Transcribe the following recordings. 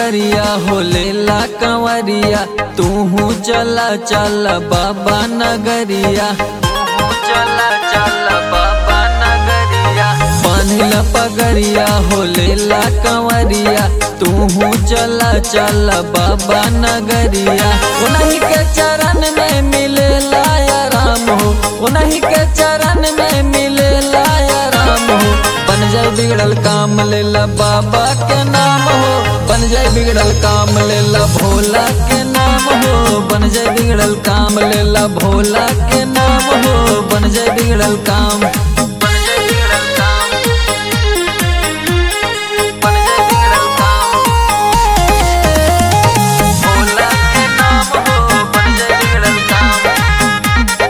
पगरिया हो लेला कंवरिया तूहू चला चल बाबा नगरिया तूहू चला चल बाबा नगरिया बांधिल पगरिया हो लेला कंवरिया तूहू चला चल बाबा नगरिया उन्हीं के चरण में मिले लाया राम हो उन्हीं के चरण में मिले लाया राम हो बन जाए बिगड़ल काम लेला बाबा के नाम हो बन जाए बिगड़ल काम लेला भोला के नाम हो बन जाए बिगड़ल काम लेला भोला के नाम हो बन जाए बिगड़ल काम बन जाए बिगड़ल काम बन जाए बिगड़ल काम भोला के नाम हो बन जाए बिगड़ल काम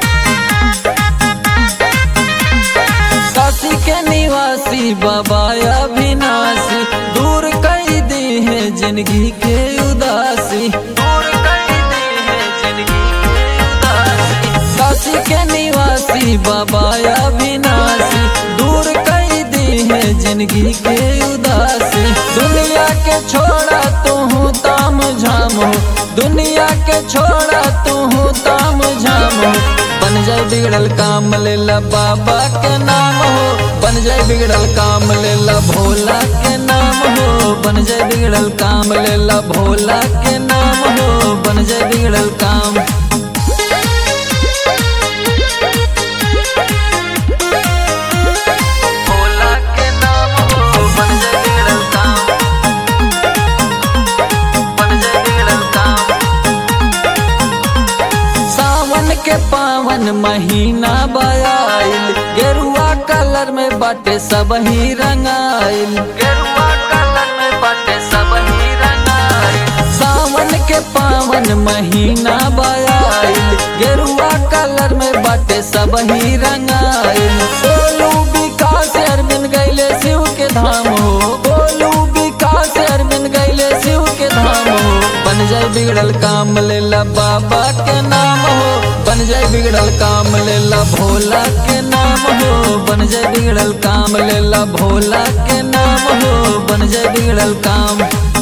काशी के निवासी बाबा अविनाशी दूर कर दी है जिंदगी के उदासी दूर कर दी है जिंदगी के उदासी काशी के निवासी बाबा अविनाशी दूर कर दी है जिंदगी के उदासी दुनिया के छोड़ा तू हूँ ताम झाम हो दुनिया के छोड़ा तू हूँ ताम झाम हो बन जाए बिगड़ल काम लेला बाबा के नाम हो बन जाए बिगड़ल काम लेला भोला के नाम हो बन जाए बिगड़ल काम लेला भोला के नाम हो बन जाए बिगड़ल काम भोला के नाम हो बन जाए बिगड़ल काम बन जाए बिगड़ल काम सावन के पावन महीना बयाइल गेरुआ कलर में बाटे सब ही रंगाइल गेरुआ कलर में बाटे सब ही रंगाइल सावन के पावन महीना बयाइल गेरुआ कलर में बाटे सब ही रंगाइल बोलू विकास अरविंद गैले शिव के धाम हो बोलू विकास अरविंद गैले शिव के धाम हो बन जाए बिगड़ल काम लेला बाबा के नाम हो बन जाए बिगड़ल काम लेला भोला के नाम हो बन जाए बिगड़ल काम लेला भोला के नाम हो बन जाए बिगड़ल काम